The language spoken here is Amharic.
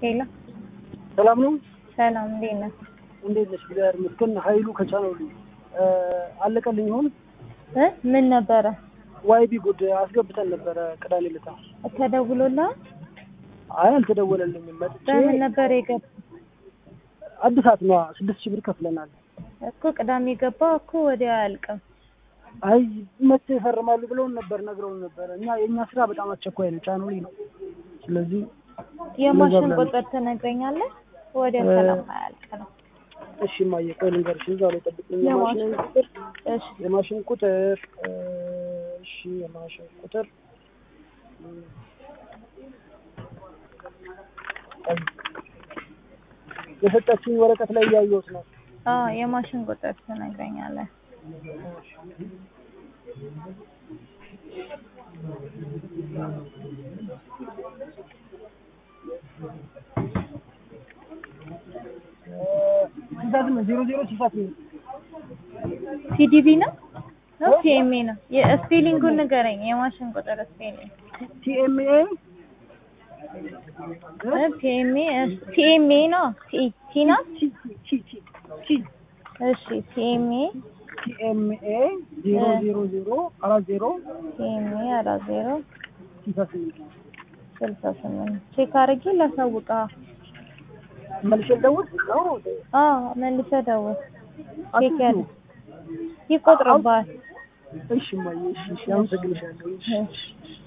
ሄሎ ሰላም ነው። ሰላም፣ እንዴት ነህ? እንዴት ነሽ? እግዚአብሔር ይመስገን። ኃይሉ ከቻናሉ አለቀልኝ ይሆን? እ ምን ነበረ ዋይቢ ጉድ አስገብተን ነበረ ቅዳሜ ዕለት። ተደውሎልሃል? አይ አልተደወለልኝም። መጥቼ በምን ነበር የገባ አዲሳት ነዋ ስድስት ሺህ ብር ከፍለናል። እኮ ቅዳሜ ገባ እኮ ወዲያ አያልቅም። አይ መቼ ይፈርማሉ ብለውን ነበር ነግረውን ነበር። እኛ የእኛ ስራ በጣም አስቸኳይ ነው፣ ቻናሉ ነው። ስለዚህ የማሽን ብለን- ቁጥር ትነግረኛለህ? ወዲያ ሰላም አያልቅ ነው። እሺ እማዬ ቆይ ልንገርሽ፣ እዛው ላይ ጠብቅኝ። የማሽን የማሽን ቁጥር እሺ፣ የማሽን ቁጥር እ፣ እሺ የማሽን ቁጥር እ፣ የሰጠችኝ ወረቀት ላይ እያየሁት ነው። አዎ የማሽን ቁጥር ትነግረኛለህ። ስልሳ ስምንት ዜሮ ዜሮ ስልሳ ስምንት ሲዲቢ ነው ነው ሲኤምኤ ነው? የስፔሊንጉን ንገረኝ። የማሽን ቁጥር ስፔሊንግ ቲኤምኤ ፒኤምኤ ቲኤምኤ ነው ቲ ቲ ነው። ቲ ቲ ቲ ቲ እሺ ቲኤምኤ ቲኤምኤ ዜሮ ዜሮ ዜሮ አራት ዜሮ ቲኤምኤ አራት ዜሮ ስልሳ ስምንት ስልሳ ስምንት ቼክ አድርጌ ላሳውቅህ። መልሼ ልደውል ነው አዎ መልሰህ ደውል። ቼክ ያለ ይቆጥርብሃል። እሺ እማዬ እሺ እሺ አመሰግንሻለሁ እሺ እሺ